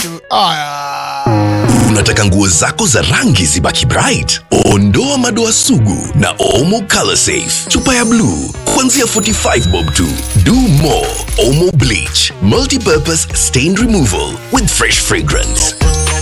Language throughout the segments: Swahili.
tu aya Unataka nguo zako za rangi zibaki bright? Ondoa madoa sugu na Omo Color Safe. Chupa ya bluu kuanzia 45 bob tu. Do more Omo Bleach, multi-purpose stain removal with fresh fragrance.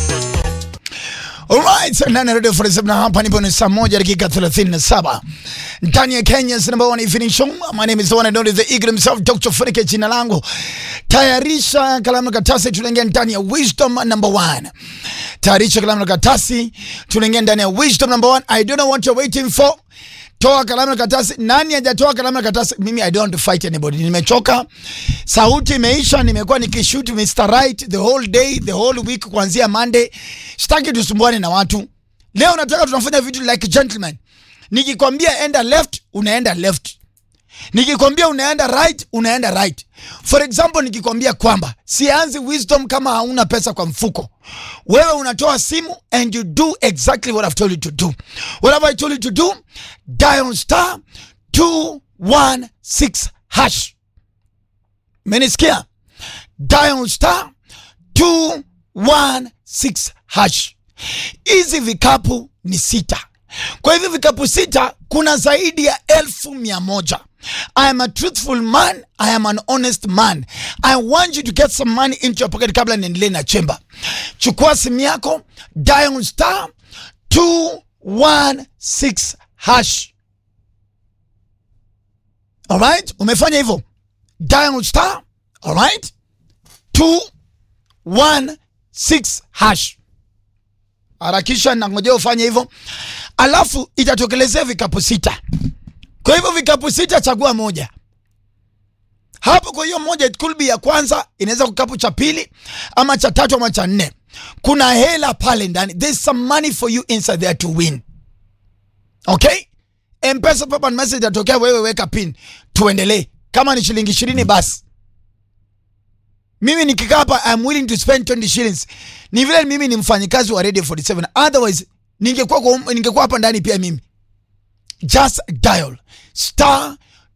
Alright, ndani ya Radio 47 na hapa nipo ni saa moja dakika 37 ndani ya Kenya's number one evening show. My name is the one and only the eagle himself Dr. Funike jina langu. Tayarisha kalamu na karatasi, tunaingia ndani ya wisdom number one. Tayarisha kalamu na karatasi, tunaingia ndani ya wisdom number one. I don't know what you're waiting for. Toa kalamu na karatasi. Nani hajatoa kalamu na karatasi? Mimi I don't want to fight anybody. Nimechoka. Sauti imeisha, nimekuwa nikishoot Mr. Right the whole day, the whole week kuanzia Monday. Sitaki tusumbuane na watu. Leo nataka tunafanya vitu like gentlemen. Nikikwambia enda left, unaenda left. Nikikwambia unaenda right, unaenda right. For example, nikikwambia kwamba sianzi wisdom kama hauna pesa kwa mfuko. Wewe unatoa simu and you do exactly what I've told you to do. What have I told you to do? Dial star 216 hash. Menisikia? Dial star 216 hash. Hizi vikapu ni sita. Kwa hivyo vikapu sita kuna zaidi ya elfu mia moja. I am a truthful man. I am an honest man. I want you to get some money into your pocket kabla niendelee na chemba. Chukua simu yako, dial star 216 hash. Alright? Umefanya hivyo? Dial star, alright? 216 hash. Harakisha na ngojea ufanye hivyo, alafu itatokelezea vikapu sita. Kwa hivyo vikapu sita, chagua moja hapo. Kwa hiyo moja, it could be ya kwanza, inaweza kikapu cha pili ama cha tatu ama cha nne. Kuna hela pale ndani, there's some money for you inside there to win. Okay, Mpesa pop and message atokea, wewe weka pin, tuendelee. Kama ni shilingi ishirini basi mimi nikikaa hapa I'm willing to spend 20 shillings. Ni vile mimi ni mfanyikazi wa Radio 47. Otherwise ningekuwa kwa- ningekuwa hapa ndani pia mimi. Just dial star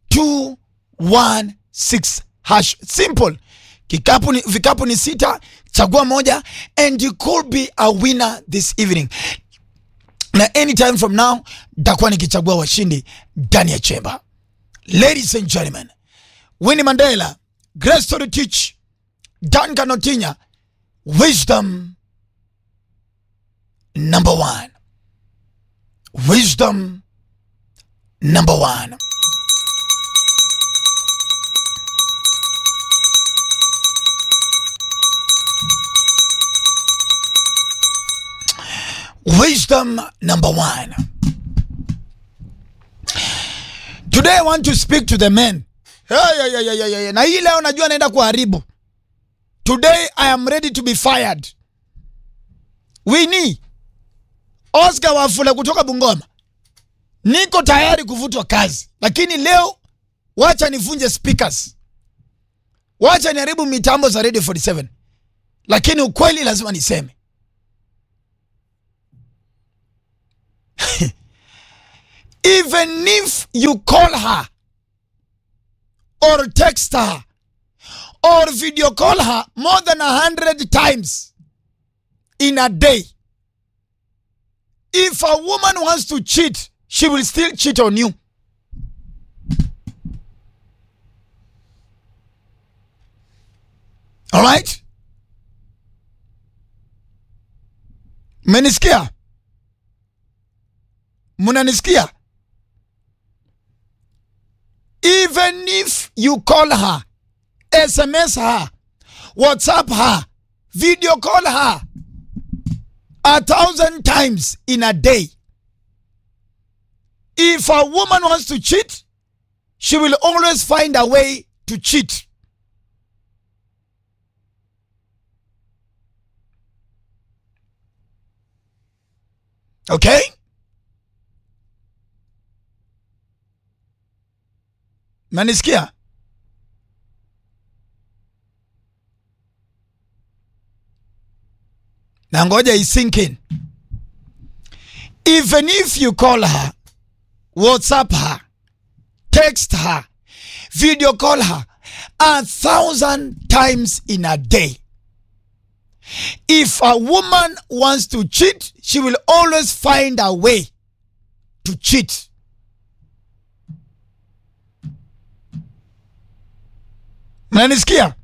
216 hash. Simple. Kikapu ni, vikapu ni sita, chagua moja and you could be a winner this evening. Na anytime from now nitakuwa nikichagua washindi ndani ya chemba. Ladies and gentlemen, Winnie Mandela, Grace to teach Duncan Otinya, wisdom number one. Wisdom number one. Wisdom number one. Today I want to speak to the men. Hey, hey, hey, hey, hey, hey. Na hii leo najua naenda kuharibu. Today I am ready to be fired. Winnie Oscar Wafula kutoka Bungoma, niko tayari kuvutwa kazi, lakini leo wacha nivunje speakers, wacha niharibu mitambo za Radio 47, lakini ukweli lazima niseme. Even if you call her or text her or video call her more than a hundred times in a day. If a woman wants to cheat, she will still cheat on you. All right? Mmenisikia? Mnanisikia? Even if you call her SMS her, WhatsApp her, video call her a thousand times in a day. If a woman wants to cheat, she will always find a way to cheat. Okay? Manisikia? na ngoja isink in. Even if you call her, WhatsApp her, text her, video call her a thousand times in a day, if a woman wants to cheat she will always find a way to cheat mnanisikia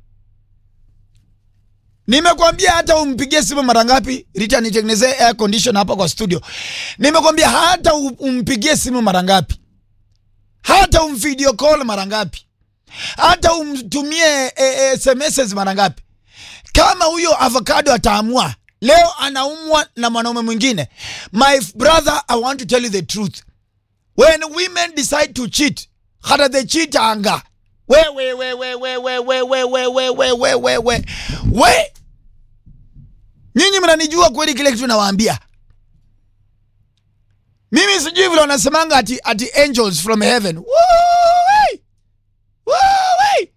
nimekwambia hata umpigie simu mara ngapi rita nitengenezee air condition hapa kwa studio nimekwambia hata u- umpigie simu mara ngapi hata umvideo call mara ngapi hata umtumie e, e, sms mara ngapi kama huyo avocado ataamua leo anaumwa na mwanaume mwingine my brother i want to tell you the truth when women decide to cheat hata the cheat anga we we we we we we we we we we we we we we we nyinyi mnanijua kweli kile kitu nawaambia mimi sijui vile wanasemanga ati, ati angels from heaven Woo-wee! Woo-wee!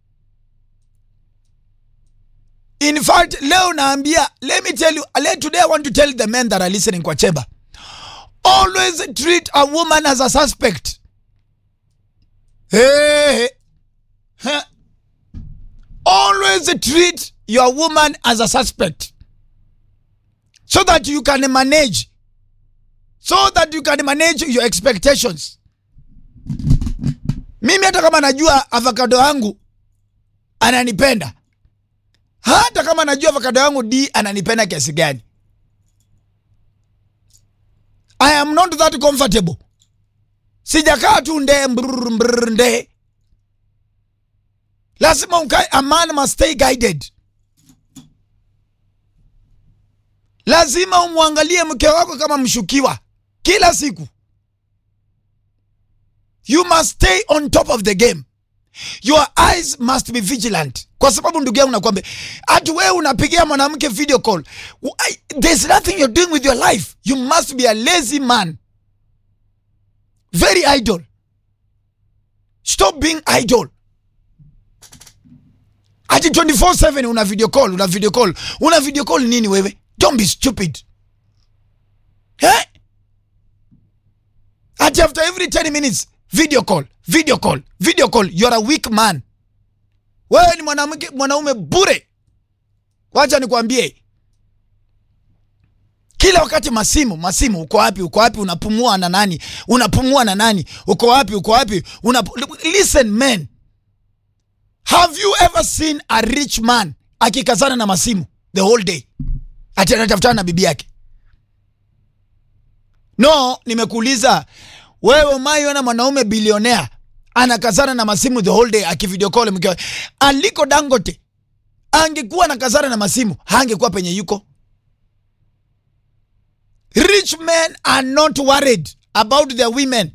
in fact leo naambia let me tell you let today i want to tell the men that are listening kwa chemba always treat a woman as a suspect hey, hey. Huh. always treat your woman as a suspect so that you can manage so that you can manage your expectations mimi hata kama najua avocado yangu ananipenda hata kama najua avocado yangu d ananipenda kiasi gani i am not that comfortable sijakaa tu ndee mbrr, mbrr, ndee lazima ukae a man must stay guided lazima umwangalie mke wako kama mshukiwa kila siku you must stay on top of the game your eyes must be vigilant kwa sababu ndugu yangu nakwambia hati wewe unapigia mwanamke video call I- there's nothing you're doing with your life you must be a lazy man very idle stop being idle ati 24/7 una video call una video call una video call nini wewe don't be stupid eh? ati after every 10 minutes video call video call video call you're a weak man wewe ni mwanamke mwanaume bure wacha nikwambie kila wakati masimu masimu uko wapi uko wapi unapumua na nani unapumua na nani uko wapi uko wapi Unapu... listen men have you ever seen a rich man akikazana na masimu the whole day ati anatafutana na bibi yake no nimekuuliza wewe umaiona mwanaume bilionea anakazana na masimu the whole day akivideo call mke wake. aliko dangote angekuwa anakazana na masimu hangekuwa penye yuko rich men are not worried about their women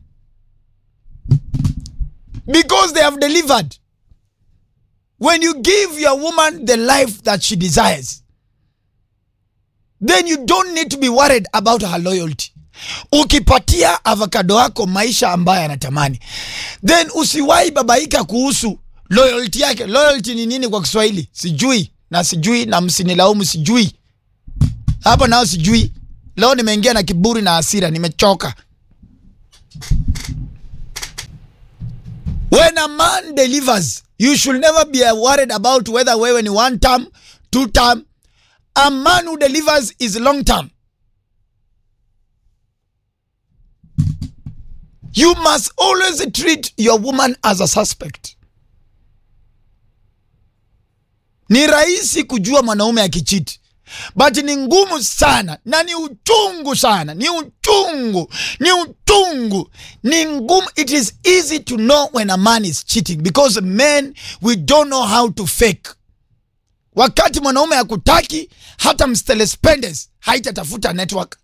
because they have delivered when you give your woman the life that she desires then you don't need to be worried about her loyalty ukipatia avocado wako maisha ambayo anatamani then usiwahi babaika kuhusu loyalty yake loyalty ni nini kwa kiswahili sijui na sijui na msinilaumu sijui hapa nao sijui leo nimeingia na kiburi na hasira nimechoka when a man delivers you should never be worried about whether wewe ni one term two term a man who delivers is long term you must always treat your woman as a suspect ni rahisi kujua mwanaume akichiti but ni ngumu sana na ni uchungu sana ni uchungu ni uchungu ni ngumu it is easy to know when a man is cheating because men we don't know how to fake wakati mwanaume hakutaki hata mstelespendes haitatafuta network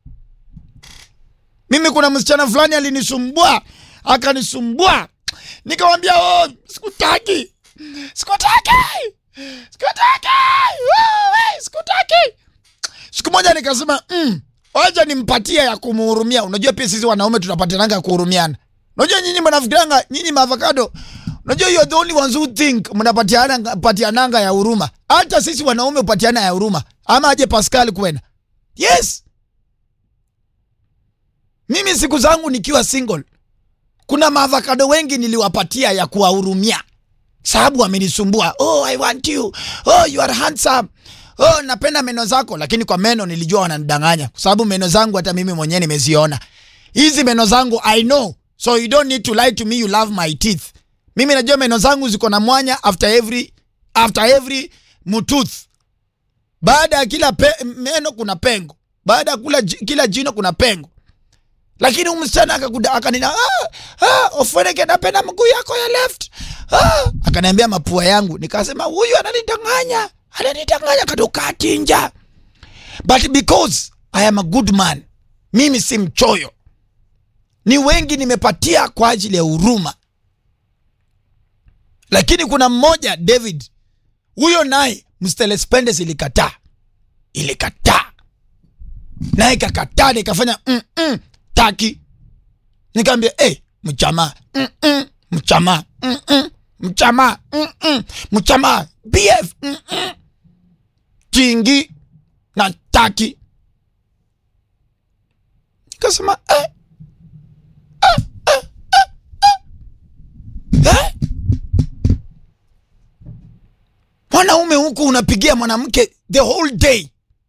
mimi kuna msichana fulani alinisumbua akanisumbua nikamwambia oh, sikutaki sikutaki sikutaki Wewe, sikutaki siku moja nikasema mm, wacha nimpatie ya kumhurumia unajua pia sisi wanaume tunapatananga ya kuhurumiana unajua nyinyi mnafikiranga nyinyi maavocado unajua you are the only ones who think mnapatiana patiananga ya huruma hata sisi wanaume upatiana ya huruma ama aje pascal kwena yes mimi siku zangu nikiwa single kuna maavocado wengi niliwapatia ya kuwahurumia sababu wamenisumbua oh i want you oh you are handsome oh, napenda meno zako, lakini kwa meno nilijua wananidanganya, kwa sababu meno zangu hata mimi mwenyewe nimeziona. Hizi meno zangu I know, so you don't need to lie to me you love my teeth. Mimi najua meno zangu ziko na mwanya after every after every mutooth. Baada ya kila pe, meno kuna pengo, baada ya kula ji- kila jino kuna pengo. Lakini huyu msichana akakuda akanina, ah, ah, Ofweneke, napenda mguu yako ya left. Ah, akaniambia mapua yangu, nikasema huyu ananidanganya, ananidanganya kadoka tinja. But because I am a good man, mimi si mchoyo. Ni wengi nimepatia kwa ajili ya huruma, lakini kuna mmoja David, huyo naye Mstelespendes ilikataa, ilikataa naye kakataa, nikafanya mm -mm, taki. Nikaambia hey, mchamaa mm -mm, mchamaa mm -mm, mchamaa mm -mm, mchamaa BF mm -mm, chingi na taki. Nikasema eh, eh, eh, eh, eh. Eh? Mwanaume huku unapigia mwanamke the whole day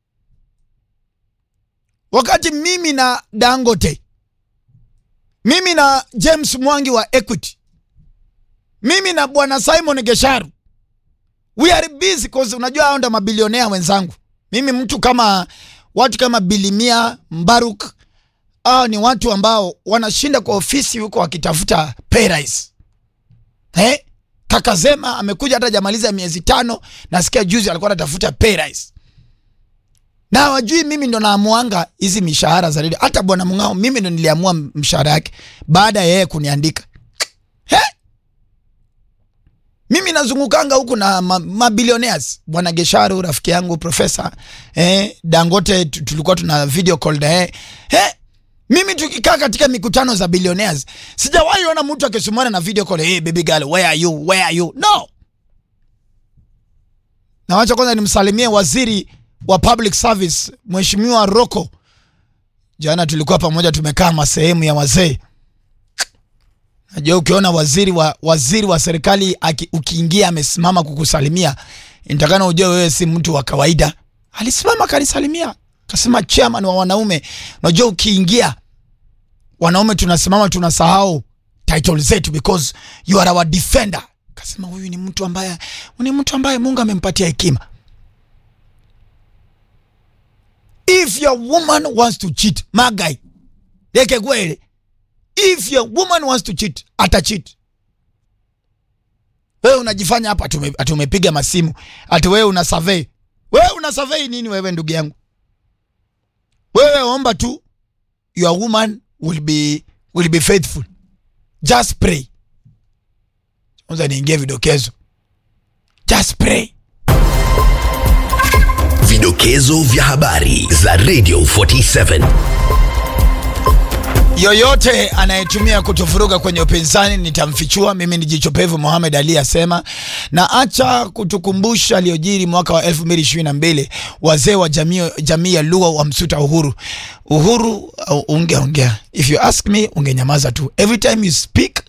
wakati mimi na Dangote, mimi na James Mwangi wa Equity, mimi na bwana Simon Gesharu, we are busy cause unajua hao ndo mabilionea wenzangu. Mimi mtu kama watu kama Bilimia Mbaruk, hao ni watu ambao wanashinda kwa ofisi huko wakitafuta pay rise. Eh? Kaka Zema amekuja hata jamaliza miezi tano, nasikia juzi alikuwa anatafuta pay rise na wajui mimi ndo naamuanga hizi mishahara za redio. Hata bwana Mng'ao mimi ndo niliamua mshahara yake baada ya yeye kuniandika. He? Mimi nazungukanga huku na ma- mabilionaires bwana Gesharu rafiki yangu profesa eh, Dangote tu- tulikuwa tuna video call na yeye eh, mimi tukikaa katika mikutano za billionaires sijawahi ona mtu akisumana na video call hey, baby girl where are you where are you no na wacha kwanza nimsalimie waziri wa public service mheshimiwa Roko. Jana tulikuwa pamoja, tumekaa masehemu ya wazee. Najua ukiona waziri wa waziri wa serikali aki, ukiingia amesimama kukusalimia, nitakana ujue wewe si mtu wa kawaida. Alisimama akanisalimia, akasema chairman wa wanaume. Unajua ukiingia wanaume tunasimama tunasahau title zetu because you are our defender. Akasema huyu ni mtu ambaye ni mtu ambaye Mungu amempatia hekima. if your woman wants to cheat magai leke kweli if your woman wants to cheat ata cheat wewe unajifanya hapa atume, atumepiga masimu ati wewe una survey wewe una survey nini wewe ndugu yangu wewe omba tu your woman will be will be faithful just pray kwanza niingie vidokezo just pray Vidokezo vya habari za Radio 47. yoyote anayetumia kutufuruga kwenye upinzani nitamfichua. Mimi ni jicho pevu, Mohamed Ali asema, na acha kutukumbusha aliyojiri mwaka wa 2022 wazee wa jamii, jamii ya Luo wamsuta Uhuru. Uhuru uh, ungeongea, if you ask me ungenyamaza tu. Every time you speak